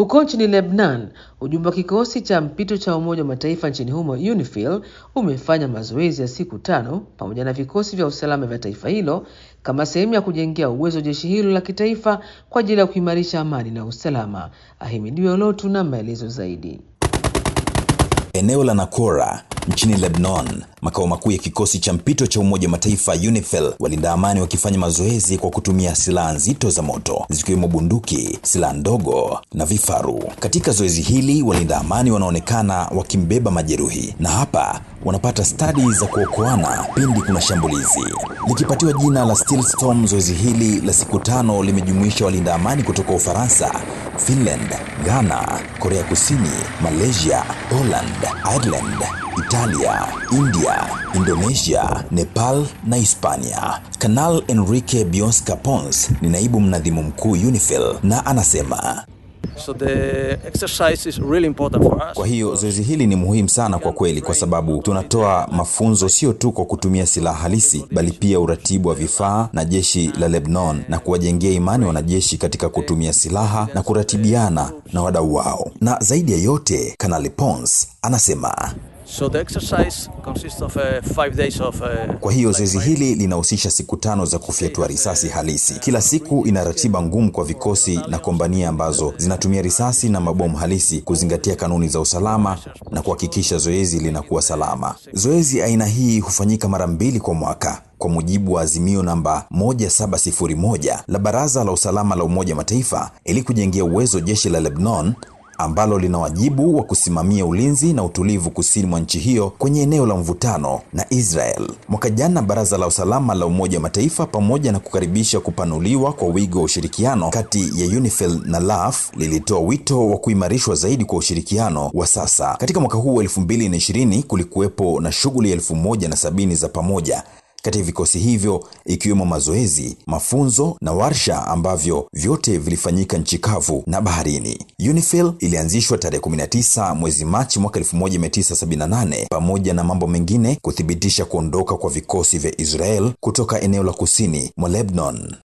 Huko nchini Lebanon, ujumbe wa kikosi cha mpito cha Umoja wa Mataifa nchini humo UNIFIL umefanya mazoezi ya siku tano pamoja na vikosi vya usalama vya taifa hilo kama sehemu ya kujengea uwezo jeshi hilo la kitaifa kwa ajili ya kuimarisha amani na usalama. Ahimidiwe Olotu na maelezo zaidi. Eneo la Nakora nchini Lebanon, makao makuu ya kikosi cha mpito cha Umoja wa Mataifa UNIFIL, walinda amani wakifanya mazoezi kwa kutumia silaha nzito za moto zikiwemo bunduki, silaha ndogo na vifaru. Katika zoezi hili, walinda amani wanaonekana wakimbeba majeruhi na hapa wanapata stadi za kuokoana pindi kuna shambulizi. Likipatiwa jina la Steel Storm, zoezi hili la siku tano limejumuisha walinda amani kutoka Ufaransa, Finland, Ghana, Korea Kusini, Malaysia, Poland, Ireland, Italia, India, Indonesia, Nepal na Hispania. Kanal Enrique Biosca Pons ni naibu mnadhimu mkuu UNIFIL na anasema So the exercise is really important for us. Kwa hiyo zoezi hili ni muhimu sana kwa kweli, kwa sababu tunatoa mafunzo sio tu kwa kutumia silaha halisi, bali pia uratibu wa vifaa na jeshi la Lebanon na kuwajengea imani wanajeshi katika kutumia silaha na kuratibiana na wadau wao. Na zaidi ya yote, Kanali Pons anasema So the exercise consists of uh, five days of. Uh, Kwa hiyo zoezi hili linahusisha siku tano za kufyatua risasi halisi. Kila siku ina ratiba ngumu kwa vikosi na kombania ambazo zinatumia risasi na mabomu halisi kuzingatia kanuni za usalama na kuhakikisha zoezi linakuwa salama. Zoezi aina hii hufanyika mara mbili kwa mwaka kwa mujibu wa azimio namba 1701 la Baraza la Usalama la Umoja wa Mataifa ili kujengea uwezo jeshi la Lebanon ambalo lina wajibu wa kusimamia ulinzi na utulivu kusini mwa nchi hiyo kwenye eneo la mvutano na Israel. Mwaka jana Baraza la Usalama la Umoja wa Mataifa, pamoja na kukaribisha kupanuliwa kwa wigo wa ushirikiano kati ya UNIFIL na LAF, lilitoa wito wa kuimarishwa zaidi kwa ushirikiano wa sasa. Katika mwaka huu wa 2020 kulikuwepo na shughuli elfu moja na sabini za pamoja kati ya vikosi hivyo ikiwemo mazoezi, mafunzo na warsha ambavyo vyote vilifanyika nchi kavu na baharini. UNIFIL ilianzishwa tarehe 19 mwezi Machi mwaka 1978 pamoja na mambo mengine kuthibitisha kuondoka kwa vikosi vya Israel kutoka eneo la kusini mwa Lebanon.